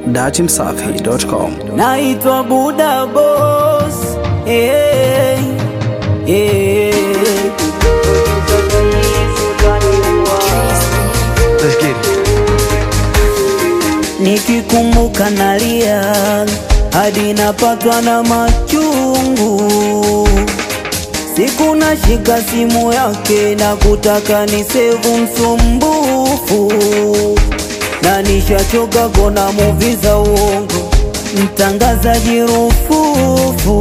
datimsafi.com. naitwa Buda Boss. Hey, hey. Let's get it. Nikikumbuka nalia hadi napatwa na machungu. Siku nashika simu yake na kutaka ni sevu msumbufu, na nishachoka kona muvi za uongo, mtangazaji rufufu.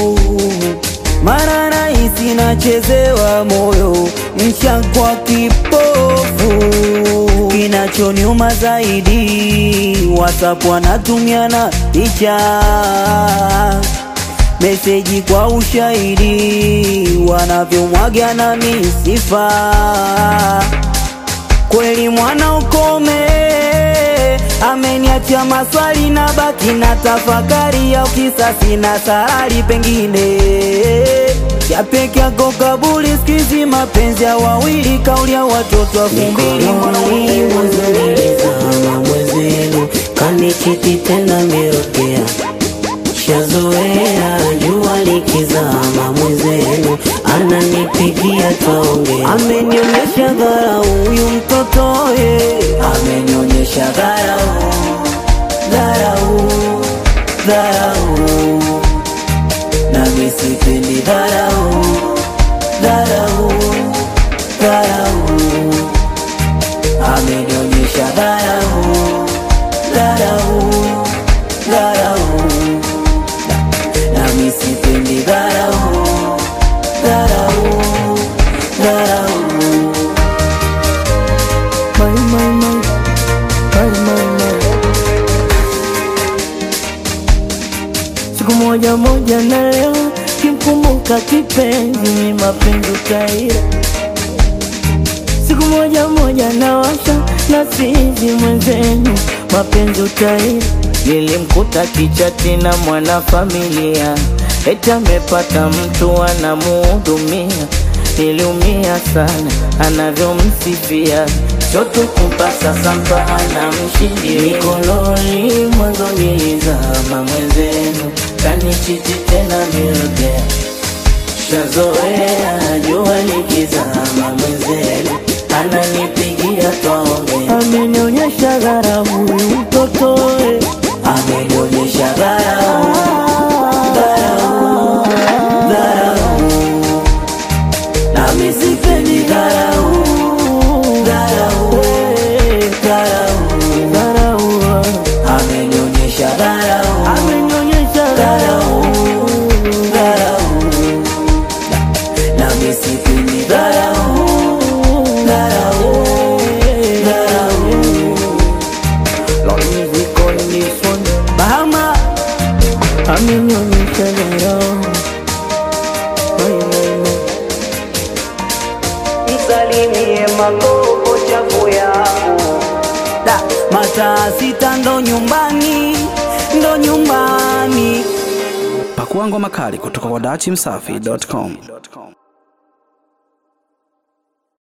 Mara rahisi nachezewa moyo, mshakwa kipofu. Kinachoniuma zaidi, WhatsApp wanatumiana picha meseji kwa ushahidi, wanavyomwaga na misifa. Kweli mwana ukome, ameniacha maswali na baki na tafakari ya kisasi na sarari, pengine ya peke yako kabuli, sikizi mapenzi ya wawili, kauli ya watoto elfu mbili mwanzilizama mwezenu kanichiti tena mirokea shazoea jua likizama mwezenu ananipigia twaongea amenionyesha dharau huyu mtoto ye, amenionyesha dharau dharau dharau, nami sipendi dharau dharau dharau, amenionyesha dharau dharau dharau, nami sipendi dharau dharau dharau. My, my, my, my, my, my. Siku moja moja na leo kimkumbuka kipenzi ni mapenzi utaira. Siku moja moja na washa na sizi mwenzenu mapenzi utaira. Nilimkuta kichati na mwanafamilia, eti amepata mtu anamuhudumia. Niliumia sana anavyomsifia, choto kupasa sampa anamshindia. Mikononi mwanzo nilizama mwenzenu, kanichiti tena mirudea shazoea jua likizama mwenzenu ananipigia twaongea, amenionyesha dharau huyu mtoto eh. amenionyesha dharau dharau dharau, nami sipendi dharau dharau eh, dharau dharau, amenionyesha dharau amenionyesha dharau dharau nami sipendi dharau dharau dharau. Lord music on this one. Bahama amenionyesha dharau. Mai, mai, mai. Msalimie magogo chafu yangu da mataa sita ndo nyumbani ndo nyumbani Pakua ngoma kali kutoka kwa datimsafi.com.